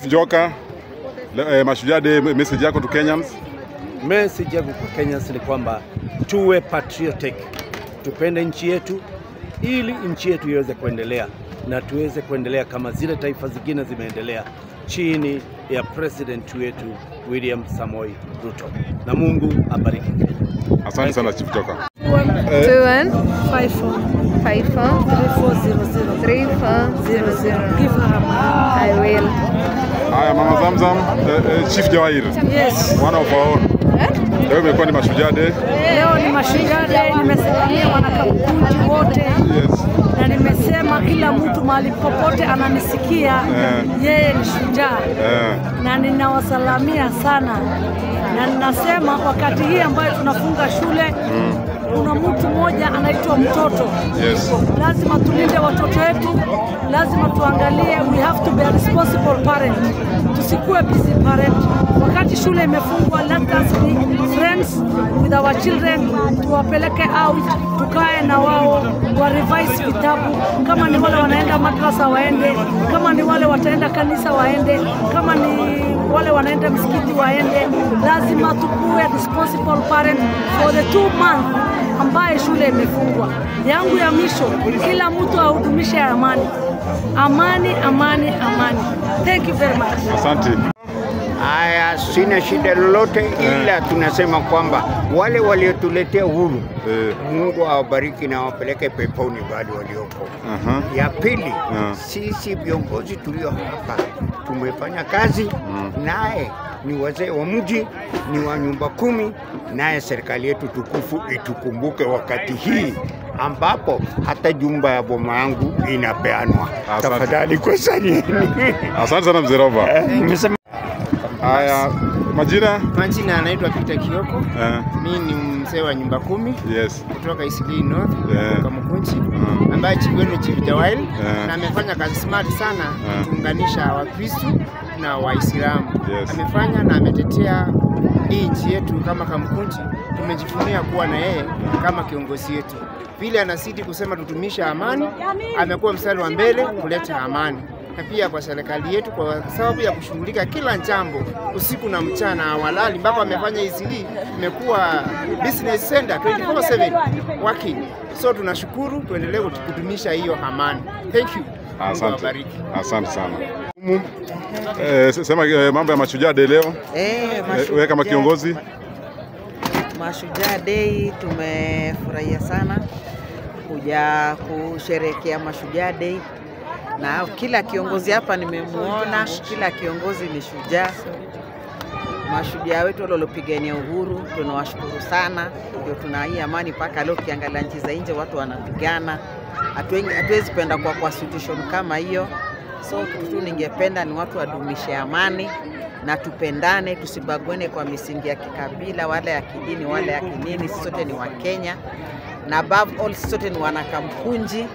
Njoka, le- eh, Mashujaa Day, message yako to Kenyans? Message yangu kwa Kenyans ni kwamba tuwe patriotic, tupende nchi yetu ili nchi yetu iweze kuendelea na tuweze kuendelea kama zile taifa zingine zimeendelea chini ya president wetu William Samoei Ruto, na Mungu abariki Kenya. Asante sana Chief Njoka. Two one Five four five four three four zero zero. three four zero zero. Give her a money. I will. Haya, Mama Zamzam, eh, eh, Chief Jawahir, Yes. one of our own. Leo imekuwa ni Mashujaa Day. Leo ni Mashujaa Day, nimesalimia wanakakunji wote Yes. na nimesema kila mtu mahali popote ananisikia Eh. yeye ni shujaa Eh, na ninawasalamia sana, na ninasema wakati hii ambayo tunafunga shule kuna mtu mmoja anaitwa mtoto. yes. Lazima tulinde watoto wetu, lazima tuangalie, we have to be a responsible parent, tusikuwe busy parent. Wakati shule imefungwa, let us be friends with our children, tuwapeleke out, tukae na wao, wa revise vitabu. Kama ni wale wanaenda madrasa waende, kama ni wale wataenda kanisa waende, kama ni wale wanaenda msikiti waende. Lazima tukuwe responsible parent for the two months ambaye shule imefungwa. Yangu ya misho, kila mtu ahudumishe amani, amani, amani, amani. Thank you very much. Asante. Haya, sina shida lolote, ila tunasema kwamba wale waliotuletea uhuru Eh, Mungu awabariki na awapeleke peponi bali waliopo. aha. Ya pili, Ah. sisi viongozi tulio hapa tumefanya kazi naye ni wazee wa mji, ni wa nyumba kumi, naye serikali yetu tukufu itukumbuke wakati hii ambapo hata jumba ya boma yangu inapeanwa. Asante. Tafadhali kwa sani Asante sana Mzee Roba. nimesema Haya, majina? Majina anaitwa Peter Kioko. Eh, Mimi ni mzee wa nyumba kumi yes. kutoka Eastleigh North Yeah. kutoka Mkunchi Mm. ambaye chief wenu Chief Jawail Yeah. na amefanya kazi smart sana Yeah. kuunganisha Wakristo na Waislamu. Yes. Amefanya na ametetea hii nchi yetu kama Kamkunchi. Tumejivunia kuwa na yeye kama kiongozi wetu. Vile anazidi kusema tutumisha amani, amekuwa mstari wa mbele kuleta amani na pia kwa serikali yetu kwa sababu ya kushughulika kila jambo usiku na mchana hawalali, mpaka amefanya Eastleigh imekuwa business center 24/7 working. So tunashukuru, tuendelee kudumisha hiyo amani. Thank you. Mungu Asante. awabariki. Asante sana. Eh, sema eh, mambo ya Mashujaa Day leo. Eh, Eh, Mashujaa- Wewe kama kiongozi? Mashujaa Day tumefurahia sana kuja kusherehekea Mashujaa Day, na kila kiongozi hapa nimemuona, kila kiongozi ni shujaa. Mashujaa wetu wale waliopigania uhuru tunawashukuru sana, ndio tuna hii amani mpaka leo. Ukiangalia nchi za nje watu wanapigana, Hatuengi- hatuwezi penda kwa kwa situation kama hiyo. So kitu tu ningependa ni watu wadumishe amani na tupendane, tusibaguane kwa misingi ya kikabila wala ya kidini wala ya kinini. Sisi sote ni Wakenya na above all, sisi sote ni wanakamkunji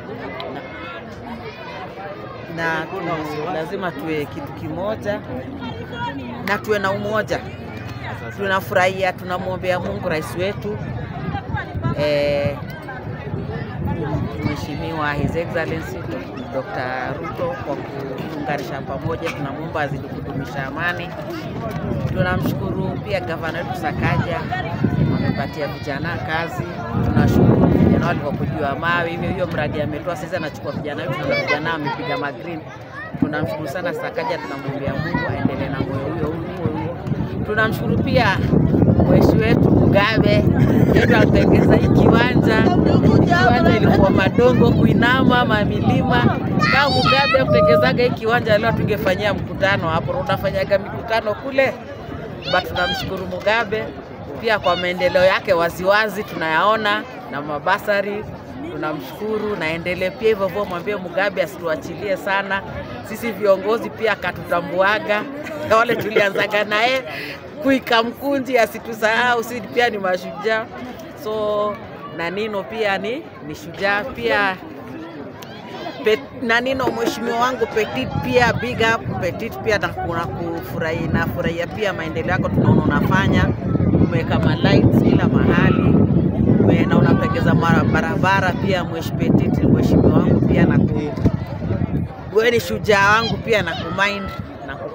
na, na tu, lazima tuwe kitu kimoja na tuwe na umoja. Tunafurahia, tunamwombea Mungu rais wetu eh, Mheshimiwa His Excellency Dr. Ruto kwa kuunganisha pamoja, tunamwomba azidi kudumisha amani. Tunamshukuru pia gavana wetu Sakaja amepatia vijana kazi. Tunashukuru vijana walikuwa kujua mawe, hivyo hiyo mradi ametoa sasa, anachukua vijana wetu na vijana amepiga magreen. Tunamshukuru sana Sakaja, tunamwombea Mungu aendelee na moyo huyo huo huo. Tunamshukuru pia mweshi wetu Mugabe yetu alitengeza hii kiwanja. Kiwanja ilikuwa madongo, kuinama, mamilima. Kama Mugabe kutengezaga hii kiwanja, leo tungefanyia mkutano hapo. Unafanyaga mikutano kule, but tunamshukuru Mugabe pia kwa maendeleo yake waziwazi tunayaona na mabasari tunamshukuru, naendelee pia hivyo hivyo, mwambie Mugabe asituachilie sana. Sisi viongozi pia akatutambuaga wale tulianzaga naye kuika mkunji, asitusahau, sisi pia ni mashujaa. So na Nino pia ni, ni shujaa pia Pet, na Nino mheshimiwa wangu Petit pia big up Petit pia na kuna kufurahi nafurahia pia maendeleo yako, tunaona unafanya umeweka ma lights kila mahali ume- na unapegeza mara- barabara pia mwesh Petit mheshimiwa wangu pia na ku wewe ni shujaa wangu pia na kumind na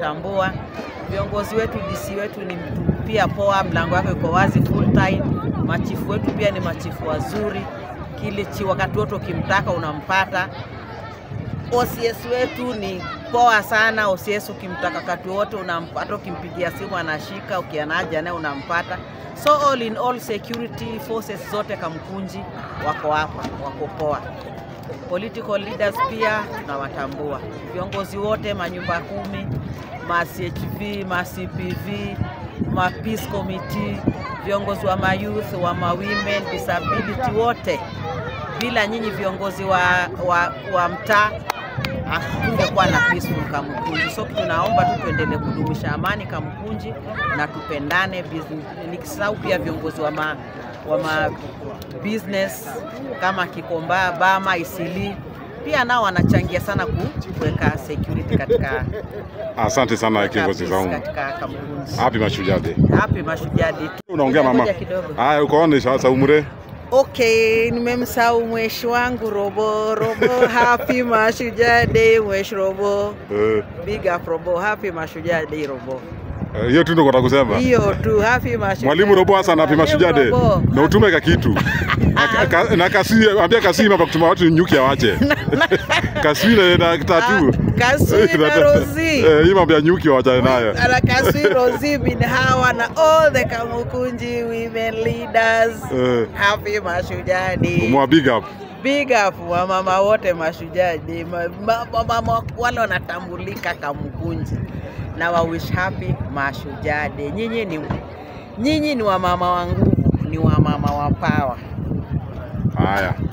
tunawatambua viongozi wetu. DC wetu ni mtu pia poa, mlango wake uko wazi full time. Machifu wetu pia ni machifu wazuri, Kilichi wakati wote ukimtaka unampata. OCS wetu ni poa sana. OCS ukimtaka wakati wote unampata, ukimpigia simu anashika, ukianaja naye unampata. So all in all, security forces zote Kamkunji wako hapa, wako poa. Political leaders pia tunawatambua, viongozi wote, manyumba kumi, ma CHV, ma CPV, ma peace committee, viongozi wa mayouth, wa ma women, disability wote. Bila nyinyi viongozi wa, wa, wa mtaa hakungekuwa na peaceful Kamkunji. So tunaomba tu tuendelee kudumisha amani Kamkunji na tupendane. business- Nikisahau pia viongozi wa ma, wa ma business kama Kikomba, Bama, Isili pia nao wanachangia sana ku- kuweka security katika Asante sana kuweka kiongozi peace zangu. katika Kamkunji. Happy Mashujaa Day. Happy Mashujaa Day. Unaongea mama. Ngoja kidogo. Haya, ukoone sasa umre. Okay, nimemsahau mweshi wangu Robo. Robo, happy Mashujaa Day mweshi Robo. Eh, Big up Robo, happy Mashujaa Day Robo. eh, hiyo tu ndio nataka kusema. Hiyo tu, happy Mashujaa. Mwalimu Robo Hassan happy Mwalimu Mashujaa Day. Robo. Na utume ka kitu. Na, ka, na kasi ambia kasi hapa kutuma watu nyuki awache. kasi na, na tatu. Kaswi na Rozi. Eh, hii mambo ya nyuki waachane nayo. Ana Kaswi Rozi bin Hawa na all the Kamukunji women leaders. Eh, Happy Mashujaa Day. mwa big up. Big up wamama wote Mashujaa Day. Ma- ma- Wamama wale wanatambulika Kamukunji na wa wish happy Mashujaa Day. Nyinyi ni nyinyi ni wamama wa nguvu, ni wamama wa power. Haya.